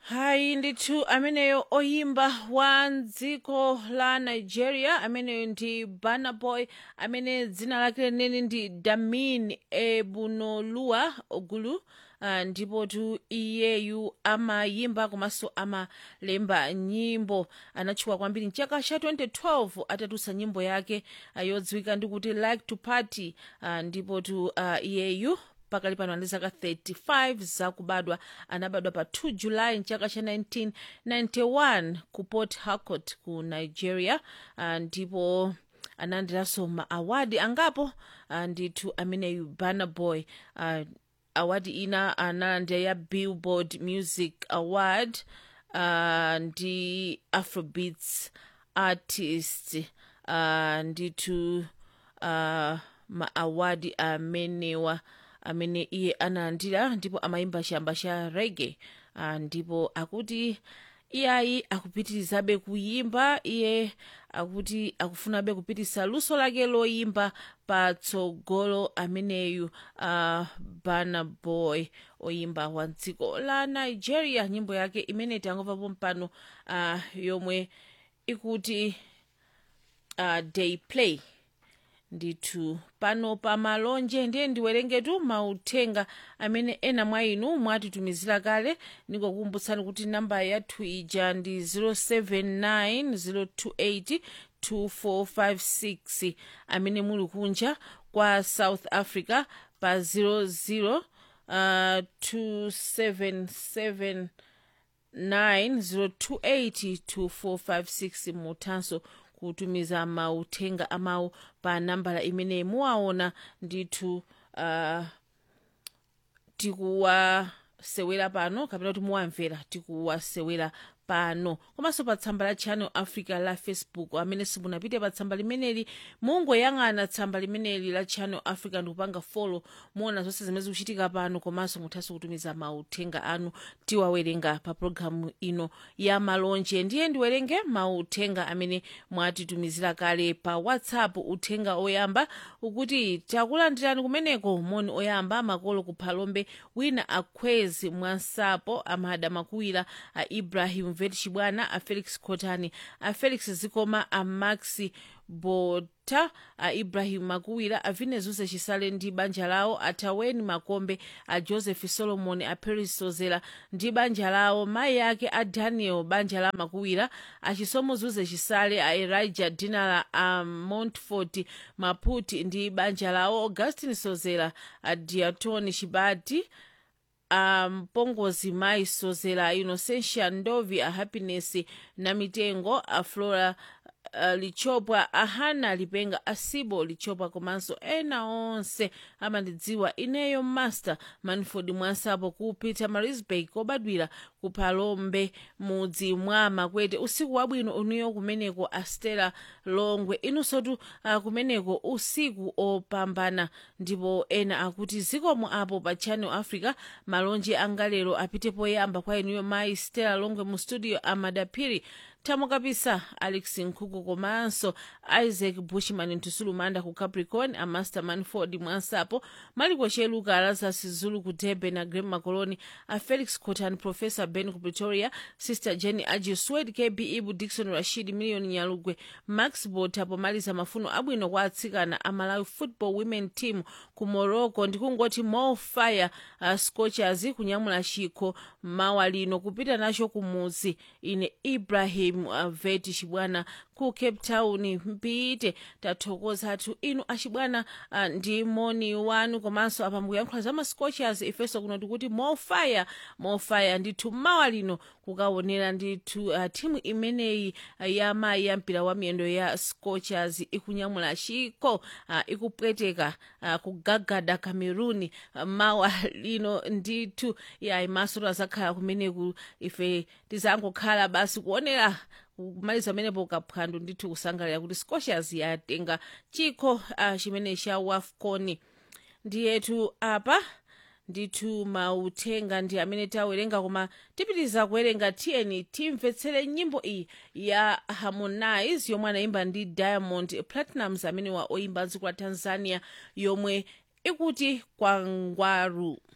hayi ndithu ameneyo oyimba wa dziko la nigeria ameneyo ndi burna boy amene dzina lake leneni ndi damin ebunoluwa ogulu uh, ndipo tu iyeyu amayimba komanso amalemba nyimbo anatchuka kwambiri mchaka cha 2012 atatulutsa nyimbo yake uh, yodziwika ndi kuti like to party uh, ndipo tu uh, iyeyu pakali pano ali zaka 35 zakubadwa anabadwa pa 2 julayi mchaka cha 1991 ku port harcourt ku nigeria uh, ndipo analandiranso ma awadi angapo uh, ndithu ameneyu burna boy uh, awadi ina analandira ya billboard music award uh, ndi afrobeats artist uh, ndithu uh, ma awadi amenewa amene iye analandira ndipo amayimba chamba cha rege uh, ndipo akuti iyayi akupitirizabe kuyimba iye akuti akufunabe kupitisa luso lake loyimba patsogolo ameneyu uh, burna boy oyimba wa dziko la nigeria nyimbo yake imene tangomvapo mpano uh, yomwe ikuti uh, day play ndithu pano pa malonje ndiye ndiwerengetu mauthenga amene ena mwa inu mwatitumizira kale ndingokukumbutsani kuti namba yathu ija ndi 079 028 amene muli kunja kwa south africa pa 00 uh, 277 90282456 muthanso kutumiza mauthenga amawu pa nambala imene muwaona ndithu uh, tikuwasewera pano kapena kuti muwamvera tikuwasewera pano komanso pa tsamba la channel africa la facebook amene simunapite pa tsamba limeneli mungoyang'ana tsamba limeneli la channel africa ndikupanga folo muona zonse zimene zikuchitika pano komanso muthanso kutumiza mauthenga anu tiwawerenga pa pologalamu ino ya malonje ndiye ndiwerenge mauthenga amene mwatitumizira kale pa whatsapp uthenga oyamba ukuti takulandirani kumeneko moni oyamba makolo kuphalombe wina akhwezi mwansapo amada makuwira a ibrahim vet chibwana a felix khotani a felix zikoma a maxi bota a ibrahim makuwira a vinezuse chisale ndi banja lawo a taweni makombe a joseph solomon a paris sozera ndi banja lawo mayi ake a daniel banja la makuwira a chisomo zuze chisale a elijah dinala a montfort maputi ndi banja lawo augustin sozera a diatoni chibati a mpongozi mayi sozera innocentia ndovi a happiness na mitengo a flora uh, lichopwa ahana lipenga asibo lichopwa komanso ena onse amandidziwa ineyo master manford mwansapo ku peter marisburg kobadwira ku phalombe mudzi mwa makwete usiku wabwino uniyo kumeneko astela longwe inunsotu uh, kumeneko usiku opambana ndipo ena akuti zikomo apo pa channel africa malonje angalero apite poyamba kwa inuyo mayi stela longwe mu studio amadapiri thamo kapisa alex nkhuku komanso isaac bushman ntusulumanda ku capricorn a master manford mwansapo maliko cheluka lazarus zulu ku durban a grem macoloni a felix cotan professor ben ku pretoria sister jenny aji swed kb ibu dikson rashid million nyalugwe max bota pomaliza mafuno abwino kwa atsikana a malawi football women team ku morocco ndikungoti more fire uh, scorchers kunyamula chikho mawa lino kupita nacho kumudzi ine ibrahim uh, veti chibwana ku cape town mpite tathokoza athu inu achibwana uh, ndi moni wanu komanso apa mukuyankhula za mascorchers ifenso kuno tikuti mofire mofire ndithu mawa lino kukaonera ndithu uh, timu imeneyi uh, ya mayi ya mpira wa miyendo ya scorchers ikunyamula chikho uh, ikupweteka uh, kugagada cameroon uh, mawa lino ndithu yayi maso azakhala kumeneku ife tizangokhala basi kuonera kumaliza pamenepo ukaphwando ndithu kusangalira kuti scorchers yatenga chikho uh, chimene cha wafcon ndiyetu apa ndithu mauthenga ndi amene tawerenga koma tipitiriza kuwerenga tiyeni timvetsere nyimbo iyi ya harmonize yomwe anayimba ndi diamond platinums amene wa oyimba dziko la tanzania yomwe ikuti kwangwaru